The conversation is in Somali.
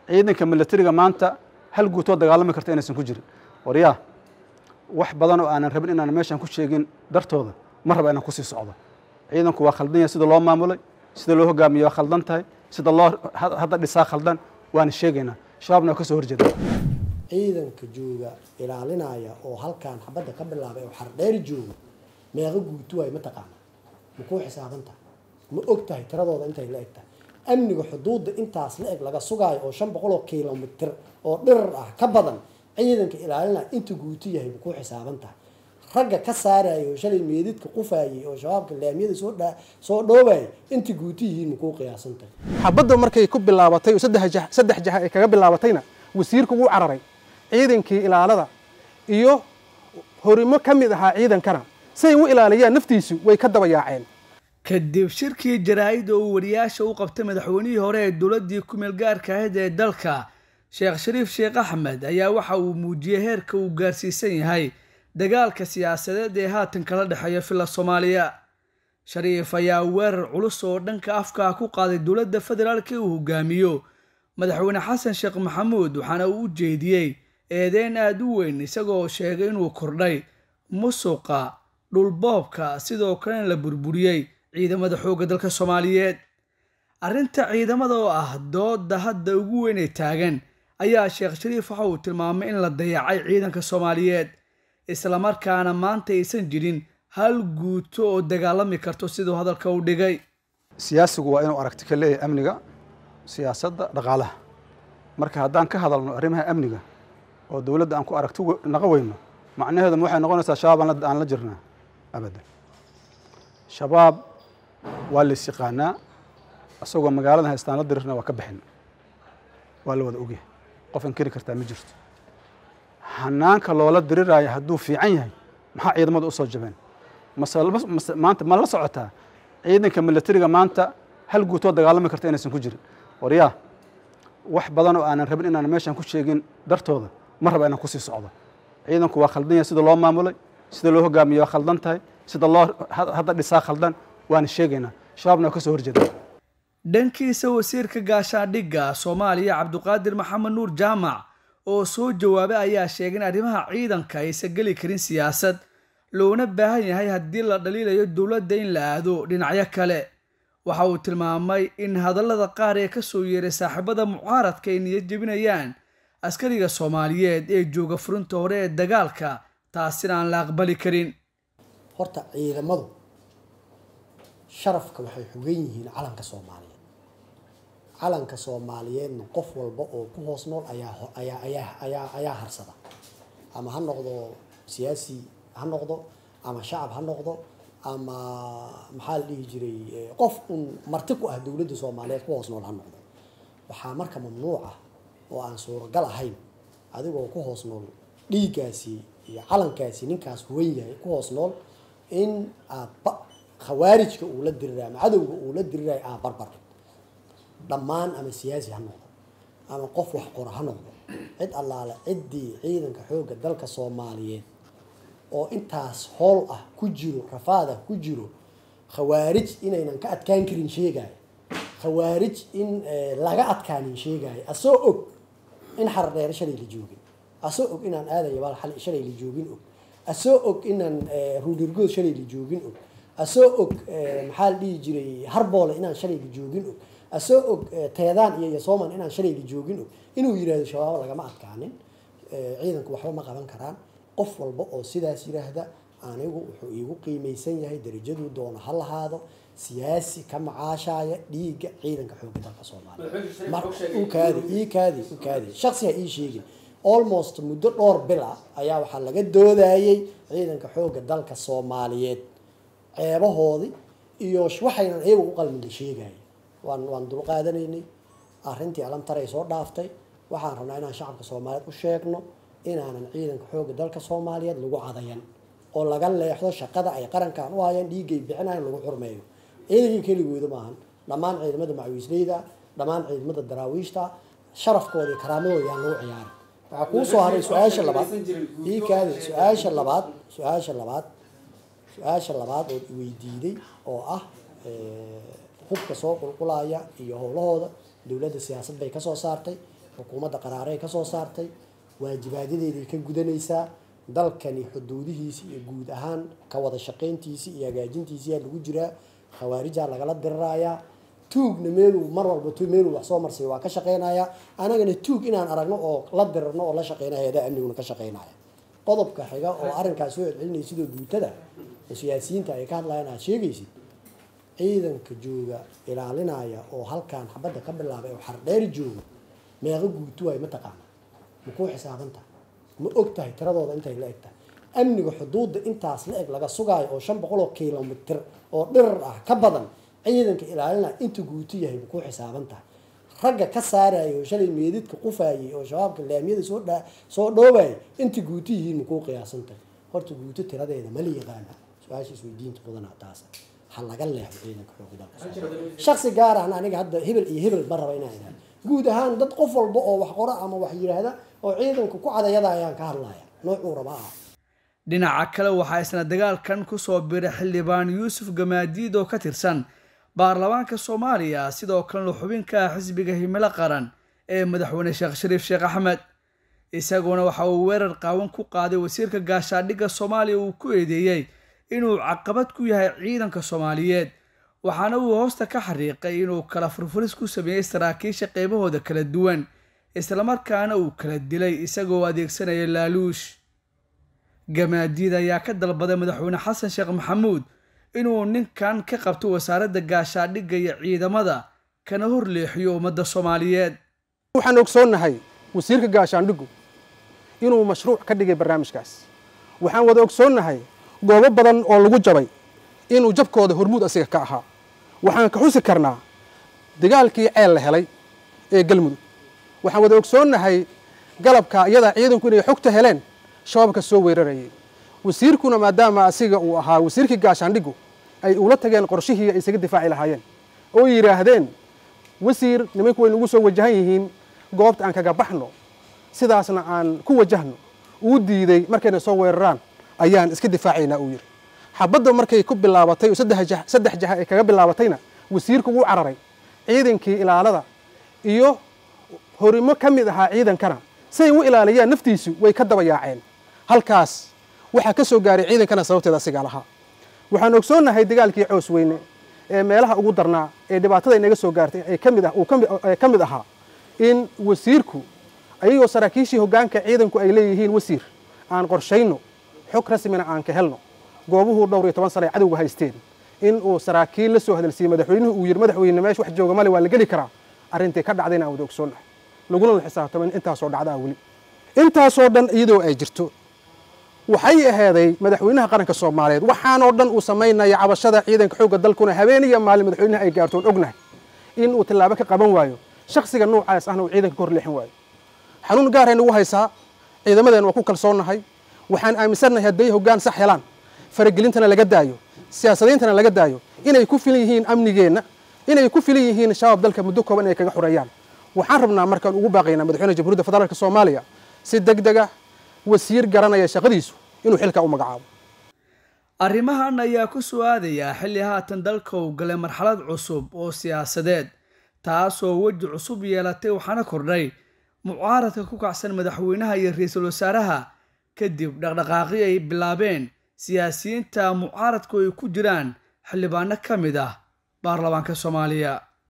ciidanka milatariga maanta hal guutoo dagaalami karta inaysan ku jirin waryaa wax badan oo aanan rabin inaan meeshan ku sheegin dartooda ma raba inaan kusii socdo ciidanku waa khaldan yahay sida loo maamulay sida loo hogaamiye waa khaldan tahay sida loo hadda dhisaa khaldan waana sheegaynaa shabaabna waa ka soo horjeeda ciidanka jooga ilaalinaya oo halkaan xabadda ka bilaabay oo xardheeri jooga meeqa guutu waay mataqaana ma kuu xisaaban tahay ma og tahay tiradooda intay la eg tahay amniga xuduudda intaas la eg laga sugaayo oo shan boqol oo kilomitir oo dhirar ah ka badan ciidanka ilaalinaya inta guutu yahay ma kuu xisaaban tahay ragga ka saaraya oo shalay meedidka qufaayay oo shabaabka laamiyada soo dha soo dhoobayay inta guutu yihiin ma kuu qiyaasan tahay xabadda markay ku bilaabatay oo saddex jah saddex jaha ay kaga bilaabatayna wasiirku wuu cararay ciidankii ilaalada iyo horimo ka mid ahaa ciidankana say u ilaaliyaan naftiisu way ka daba yaaceen kadib shirkii jaraa-id oo uu wariyaasha u qabtay madaxweynihii hore ee dowladdii ku-meel gaarka ahayd ee dalka sheekh shariif sheekh axmed ayaa waxa uu muujiyey heerka uu gaarsiisan yahay dagaalka siyaasadeed ee haatan kala dhexeeya filla soomaaliya shariif ayaa weerar culus oo dhanka afka ku qaaday dowladda federaalk ee uu hogaamiyo madaxweyne xasan sheekh maxamuud waxaana uu u jeediyey eedeyn aada u weyn isagoo sheegay inuu kordhay musuqa dhulboobka sidoo kalena la burburiyey ciidamada xoogga dalka soomaaliyeed arrinta ciidamada oo ah dooda hadda ugu weyn ee taagan ayaa sheekh shariif waxa uu tilmaamay in la dayacay ciidanka soomaaliyeed islamarkaana maanta aysan jirin hal guuto oo dagaalami karto siduu hadalka u dhigay siyaasigu waa inuu aragti ka leeyahay amniga siyaasadda dhaqaalaha marka haddaan ka hadalno arrimaha amniga oo dowladda aan ku aragti naqa weyno macnaheedu waxay noqonaysaa shabaab aan la jirnaa abadan shabaab waa lays yaqaanaa isagoo magaalada haystaan la dirirna waa ka bixin waa la wada ogyahay qof inkiri kartaa ma jirto hanaanka loola diriraayo hadduu fiican yahay maxaa ciidamada usoo jabeen mase maanta ma la socotaa ciidanka milatariga maanta hal guutoo dagaalami karta inaysan ku jirin waryaa wax badan oo aanan rabin inaan meeshan ku sheegin dartooda ma raba inaan kusii socdo ciidanku waa khaldan yahay sida loo maamulay sida loo hogaamiye waa khaldan tahay sida loo hadda dhisaa khaldan waana sheegaynaa shabaabna waa ka soo horjeeda dhankiisa wasiirka gaashaandhigga soomaaliya cabduqaadir maxamed nuur jaamac oo soo jawaabay ayaa sheegay in arrimaha ciidanka aysan geli karin siyaasad loona baahan yahay haddii la dhaliilayo dowladda in la aado dhinacyo kale waxa uu tilmaamay in hadallada qaar ee kasoo yeeray saaxiibada mucaaradka ay niyad jebinayaan askariga soomaaliyeed ee jooga furinta hore ee dagaalka taasina aan la aqbali karin horta ciidamadu sharafka waxay xogan yihiin calanka soomaaliyeed calanka soomaaliyeedna qof walba oo ku hoos nool ayaa ayaa ayaa ayaa ayaa harsada ama ha noqdo siyaasi ha noqdo ama shacab ha noqdo ama maxaa la dhihi jiray qof un marti ku ah dowladda soomaaliyeed ku hoos nool ha noqdo waxaa marka mamnuuc ah oo aan suuragal ahayn adigoo ku hoos nool dhiiggaasi iyo calankaasi ninkaas huwan yahay ku hoos nool in aad khawaarijka uu la dirirayo ama cadowga uu la dirirayo aad barbar dhammaan ama siyaasi ha noqdo ama qof wax qora ha noqdo cid allaale ciddii ciidanka xoogga dalka soomaaliyeed oo intaas hool ah ku jiro rafaad ah ku jiro khawaarij inaynan ka adkaan karin sheegayo khawaarij in laga adkaanin sheegayo asoo og in xardheere shalay la joogin asoo og inaan aadaya baal shalay la joogin og asoo og inaan ruudhirgood shalay la joogin og asoo og maxaa la dhihi jiray harboole inaan shalay la joogin og asoo og teedaan iyo yasoman inaan shalay la joogin og inuu yirahdo shabaabo lagama adkaanin ciidanku waxba ma qaban karaan qof walba oo sidaas yiraahda anigu wuxuu iigu qiimaysan yahay darajaduu doono ha lahaado siyaasi ka macaashaya dhiigga ciidanka xoogga dalka soomaaliya kaadi ii kaadi u kaadi shaksi ha ii sheegin almost muddo dhowr bil ah ayaa waxaa laga doodayay ciidanka xoogga dalka soomaaliyeed ceebahoodii iyo waxaynan iyagu u qalmin la sheegaya waan waan dulqaadanaynay arrintii alamtaray soo dhaaftay waxaan rabnaa inaan shacabka soomaaliyeed u sheegno inaanan ciidanka xoogga dalka soomaaliyeed lagu cadayan oo laga leexdo shaqada ay qarankan u hayaan dhiiggay bixinayan lagu xurmeeyo ciidankii keligooda maahan dhammaan ciidamada macwiisleyda dhammaan ciidamada daraawiishta sharafkooda iyo karaamadooda yaan lagu ciyaarin waxaa kuu soo haray su-aasha labaad ii kaadi su-aasha labaad su-aasha labaad su-aasha labaad ood iweydiiday oo ah hubka soo qulqulaya iyo howlahooda dowladda siyaasad bay kasoo saartay xukuumadda qaraaray ka soo saartay waajibaadyadeyday ka gudanaysaa dalkani xuduudihiisi iyo guud ahaan ka wada shaqayntiisi iyo hagaajintiisiyaa lagu jiraa khawaarijaa lagala dirirayaa tuugna meeluu mar walba tu meeluu wax soo marsay waa ka shaqaynayaa anagana tuug inaan aragno oo la dirirno oo la shaqeynaya hay-adaha amniguna ka shaqeynaya qodobka xiga oo arrinkaas soo celcelinaya sidoo guutada oo siyaasiyiinta ay ka hadlayaan aad sheegaysid ciidanka jooga ilaalinaya oo halkaan xabadda ka bilaabay oo xardheeri jooga meeqa guuto waay ma taqaana ma kuu xisaabanta ma og tahay tiradooda intay la eg tahay amniga xuduudda intaas la eg laga sugaayo oo shan boqol oo kilomitr oo dhirar ah ka badan ciidanka ilaalinaya inta guuto yahay ma kuu xisaaban tahay ragga ka saaraya oo shalay meedidka qufayay oo shabaabka laamiyada soo dha soo dhoobaya inta guuto yihiin ma kuu qiyaasan tahay horta guuto tiradeeda ma la yaqaana su-aasha isweydiinta mudana taasa ha laga leexdo ciidanka xooga dalka shaksi gaar ahna aniga hadda hebel iyo hebel ma raba inaan idhaha guud ahaan dad qof walba oo wax qora ama wax yidhaahda oo ciidanka ku cadayada ayaan ka hadlaya noocuu raba ah dhinaca kale waxaa isna dagaalkan kusoo biray xildhibaan yuusuf gamaadiid oo ka tirsan baarlamaanka soomaaliya sidoo kalena xubinka ah xisbiga himilo qaran ee madaxweyne sheekh shariif sheekh axmed isaguna waxa uu weerar qaawan ku qaaday wasiirka gaashaadhigga soomaaliya uu ku eedeeyey inuu caqabad ku yahay ciidanka soomaaliyeed waxaana uu hoosta ka xariiqay inuu kala furfuris ku sameeyey saraakiisha qeybahooda kala duwan islamarkaana uu kala dilay isagoo adeegsanaya laaluush gamaadiid ayaa ka dalbaday madaxweyne xasan sheekh maxamuud inuu ninkan ka qabto wasaaradda gaashaadhigga iyo ciidamada kana hor leexiyo ummadda soomaaliyeed waxaan ogsoonnahay wasiirka gaashaandhiggu inuu mashruuc ka dhigay barnaamijkaas waxaan wada ogsoonnahay goobo badan oo lagu jabay inuu jabkooda hormuud asiga ka ahaa waxaan ka xusi karnaa dagaalkii ceel la helay ee galmudug waxaan wada ogsoonnahay galabka iyadaa ciidanku inay xogta heleen shabaabka soo weerarayay wasiirkuna maadaama asiga uu ahaa wasiirkii gaashaandhiggu ay ula tageen qorshihii ay isaga difaaci lahaayeen oo yidhaahdeen wasiir nimanku way nagu soo wajahan yihiin goobta aan kaga baxno sidaasna aan ku wajahno uu diiday markayna soo weeraraan ayaan iska difaacaynaa uu yidhi xabadda markay ku bilaabatay oo saddex jaha ay kaga bilaabatayna wasiirku wuu cararay ciidankii ilaalada iyo horimo ka mid ahaa ciidankana siay u ilaaliyaan naftiisu way ka daba yaaceen halkaas waxaa ka soo gaaray ciidankana sababteeda asigaa lahaa waxaan ogsoonnahay dagaalkii coos weyne ee meelaha ugu darnaa ee dhibaatada inaga soo gaartay ee kamid ah uu ka mid ahaa in wasiirku ayagoo saraakiishii hoggaanka ciidanku ay leeyihiin wasiir aan qorshayno xog rasmina aan ka helno goobuhuu dhowr iyo toban sana ay cadowga haysteen in uu saraakiil la soo hadalsiiyey madaxweynuhu uu yidhi madaxweyne meesha wax jooga male waa la geli karaa arrintii ka dhacdayna aan wada ogsoonnahay laguna la xisaabtamin intaasoo dhacdaa weli intaasoo dhan iyadoo ay jirto waxay ahaaday madaxweynaha qaranka soomaaliyeed waxaanoo dhan uu samaynaya cabashada ciidanka xoogga dalkuna habeen iyo maalin madaxweynaha ay gaartoon ognahay in uu tallaabo ka qaban waayo shaksiga noocaas ahna uu ciidanka ka hor leexin waayo xanuun gaaray nagu haysaa ciidamadeen waa ku kalsoonnahay waxaan aaminsannahay hadday hoggaan sax helaan faragelintana laga daayo siyaasadayntana laga daayo inay ku filan yihiin amnigeenna inay ku filan yihiin shabaab dalka muddo kooban inay kaga xoreeyaan waxaan rabnaa markaan ugu baaqaynaa madaxweyne jamhuuriyadda federaalk soomaaliya si deg deg ah wasiir garanaya shaqadiisu inuu xilkaa u magacaabo arrimahan ayaa ku soo aadayaa xilli haatan dalka uu galay marxalad cusub oo siyaasadeed taasoo weji cusub yeelatay waxaana kordhay mucaaradka ku kacsan madaxweynaha iyo ra-iisul wasaaraha kadib dhaqdhaqaaqii ay bilaabeen siyaasiyiinta mucaaradku ay ku jiraan xildhibaano ka mid ah baarlamaanka soomaaliya